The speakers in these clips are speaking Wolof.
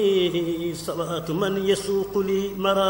صلاة من يسوق لي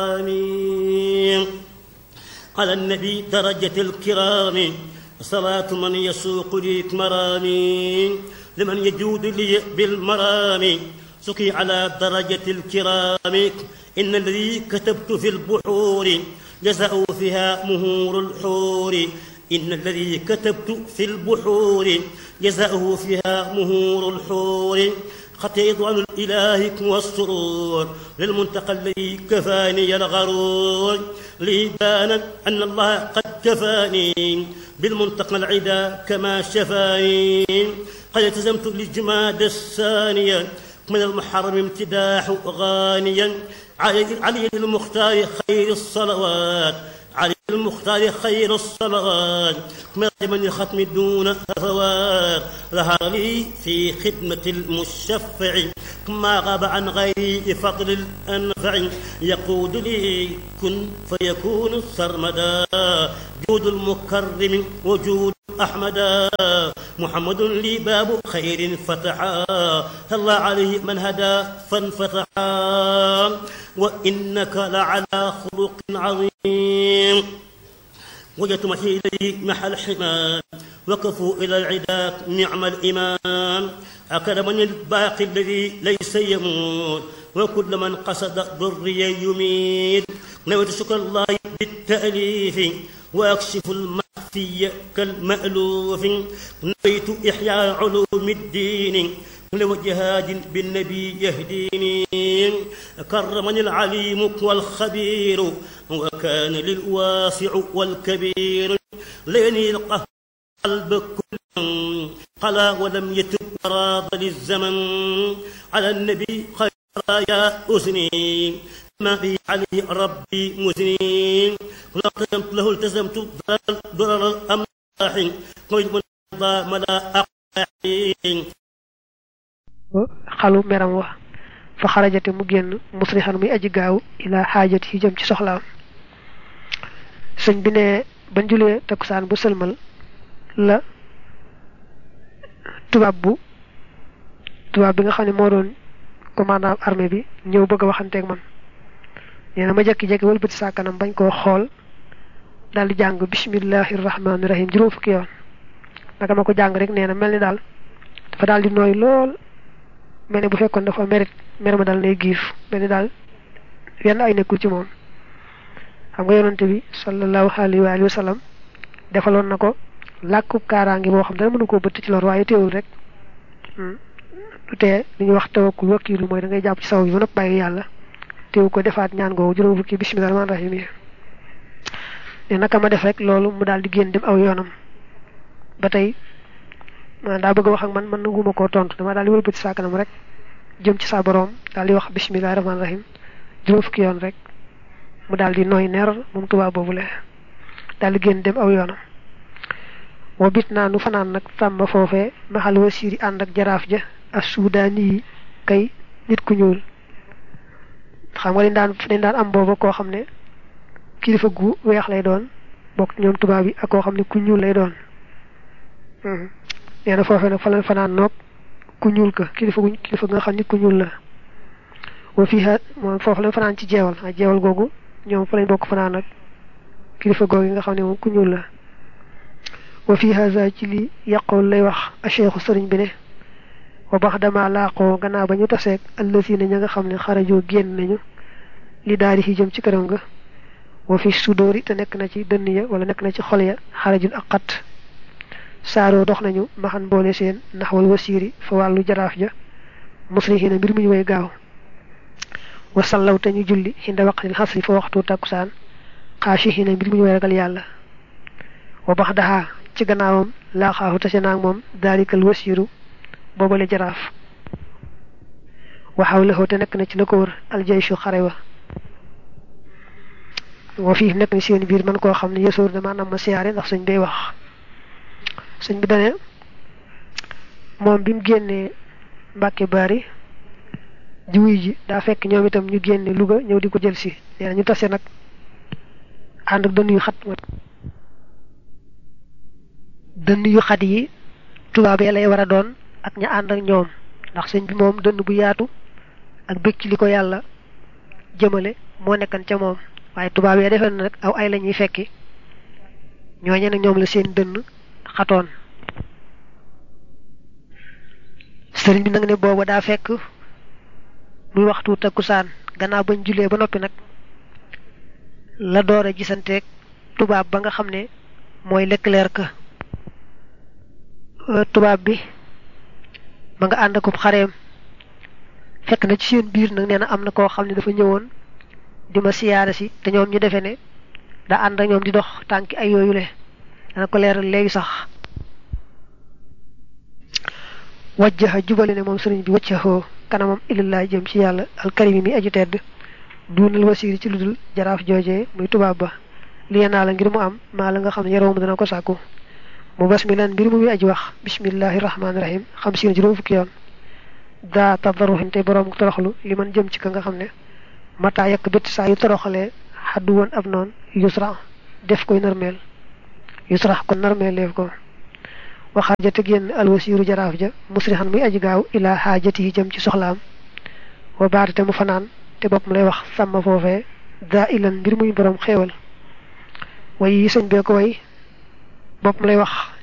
مرامي على النبي درجة الكرام صلاة من يسوق لي مرامي لمن يجود لي بالمرام سقي على درجة الكرام إن الذي كتبت في البحور جزاء فيها مهور الحور إن الذي كتبت في البحور جزاؤه فيها مهور الحور خطيت عن الإله والسرور للمنتقى الذي كفاني الغرور لي بان أن الله قد كفاني بالمنتقى العدا كما شفاني قد التزمت للجماد الثانية من المحرم امتداح غانيا علي المختار خير الصلوات علي المختار خير الصلوات من الختم دون هفوات ظهر لي في خدمة المشفع ما غاب عن غيري فضل الأنفع يقود لي كن فيكون سرمدا جود المكرم وجود أحمدا محمد لي باب خير فتحا الله عليه من هدى فانفتحا وإنك لعلى خلق عظيم وجدت محي إليه محل حمام وقفوا إلى العدا نعم الإمام أكرمني الباقي الذي ليس يموت وكل من قصد ضري يميت نويت شكر الله بالتأليف وأكشف المخفي كالمألوف نويت إحياء علوم الدين لوجهاد بالنبي يهديني كرمني العليم والخبير وكان للواسع والكبير ليني القلب كل قلا ولم يتب راض للزمن على النبي خير يا أذني ما بي عليه ربي مزني لا التزمت له التزمت ضرر الأملاح قيد من ملا أقاحين xalu meram wa fa xarajate mu génn musrixan muy aji gaaw ila xaajat yi jëm ci soxlaam sëñ bi ne bañ julee takkusaan bu sëlmal la tubaab bu tubaab bi nga xam ne moo doon commandant armée bi ñëw bëgg a waxanteeg man nee na ma jekki-jekki wëlbati saa kanam bañ koo xool daal di jàng bismillahi rahmaani rahim juróom fukki yoon naka ma ko jàng rek nee na mel ni daal dafa daal di nooy lool mel ni bu fekkoon dafa merit mer ma dal nay giif mel ni daal yenn ay nekkul ci moom xam nga yonante bi sallallahu alayhi wa alihi wa sallam defaloon na ko làkkub kaaraange boo xam dara mënu koo bëtt ci lor waaye teewul rek du tee li ñuy wax tawakkul wakkiilu mooy da ngay jàpp ci saw bi ba nopp bàyyi yàlla teewu ko defaat ñaan googu juróom fukki bismillah rahmaan rahim yi ne naka ma def rek loolu mu daal di génn dem aw yoonam ba tey man daa bëgg a wax ak man man nanguma koo tontu dama daal di wëlbati saa kanam rek jëm ci saa boroom daal di wax bisimilah rahmaani rahim juróom fukki yoon rek mu daal di nooy ner moom tubaab boobule daal di génn dem aw yoonam. moo bit naa nu fanaan nag tàmma foofee maxal wasiiri ànd ak jaraaf ja ak suudaani yi kay nit ku ñuul xam nga dañ daan dañ daan am booba koo xam ne kilifa gu weex lay doon bokk ñoom tubaab yi ak koo xam ne ku ñuul lay doon. nee na foofee nag fa la fanaan noog ku ñuul ka kilifa gu kilifa nga xam nit ku ñuul la wa fii moom foofu la fanaan ci jeewal ak jeewal googu ñoom fa lañ bokk fanaan ak kilifa googu nga xam ne moom ku ñuul la wa fii haza ci li yàqool lay wax a cheikhu sëriñ bi ne wa bax dama laaqoo gannaaw ba ñu taseeg allësina ña nga xam ne xarajoo génn nañu li daari yi jëm ci këram nga wa fi sudóori te nekk na ci dënn ya wala nekk na ci xol ya xarajul ak xat saaroo dox nañu maxan boole seen naxwal wasiiri fa wàllu jaraaf ja musrihina mbir mu ñu way gaaw wa sallaw te ñu julli xinda waqtil xasri fa waxtu takkusaan xaashihina mbir mu ñu way ragal yàlla wa bax daxaa ci gannaawam laaxaahu tase naag moom daalikal wasiiru boobale jaraaf waxaw lexoo te nekk na ci la ko wër aljaysu xare wa wa fii nekk na seen biir man koo xam ne yesoor dama nam ma siyaare ndax suñ bay wax sëñ bi dane moom bi mu génnee Mbàkke Bari jiwuy ji daa fekk ñoom itam ñu génne Louga ñëw di ko jël si nee na ñu tase nag ànd ak dënn yu xat dënn yu xat yi tubaab yi lay war a doon ak ña ànd ak ñoom ndax sëñ bi moom dënn bu yaatu ak bëgg ci li ko yàlla jëmale moo nekkan ca moom waaye tubaab yee defee na nag aw ay la ñuy fekki ñooñe nag ñoom la seen dënn xatoon sëriñ bi nag ne booba daa fekk muy waxtu takkusaan gannaaw bañ julee ba noppi nag la door a gisanteeg tubaab ba nga xam ne mooy Leclerc tubaab bi ma nga ànd akub xareem fekk na ci seen biir nag nee na am na koo xam ne dafa ñëwoon di ma siyaare si te ñoom ñu defee ne da ànd ak ñoom di dox tànki ay yooyule dana ko leeral léegi sax wajjaha jubale ne moom sëriñ bi waccaxoo kanamam illallah jëm ci yàlla alkarimi mi aju tedd duunal wasiiri ci ludul jaraaf joojee muy tubaab ba liye naa la ngir mu am maa la nga xam ne yaroom dana ko sàkku mu bas mi lan mbir mu muy aji wax bismillahi rahmaani rahim xam si juróom fukki yoon daa tadarruhin te boroom toroxlu li man jëm ci ka nga xam ne mataa yekk bët saa yu toroxalee xaddu woon ab noon yusra def koy narmeel yusra kon narmeeleef ko waxaar te génn alwasiiru jaraaf ja musrihan muy aji gaaw ilaa xaajati yi jëm ci soxlaam wa baate te mu fanaan te bopp mu lay wax sàmm foofee daa ilan mbir muy boroom xéewal way yi sëñ bee ko way bopp mu lay wax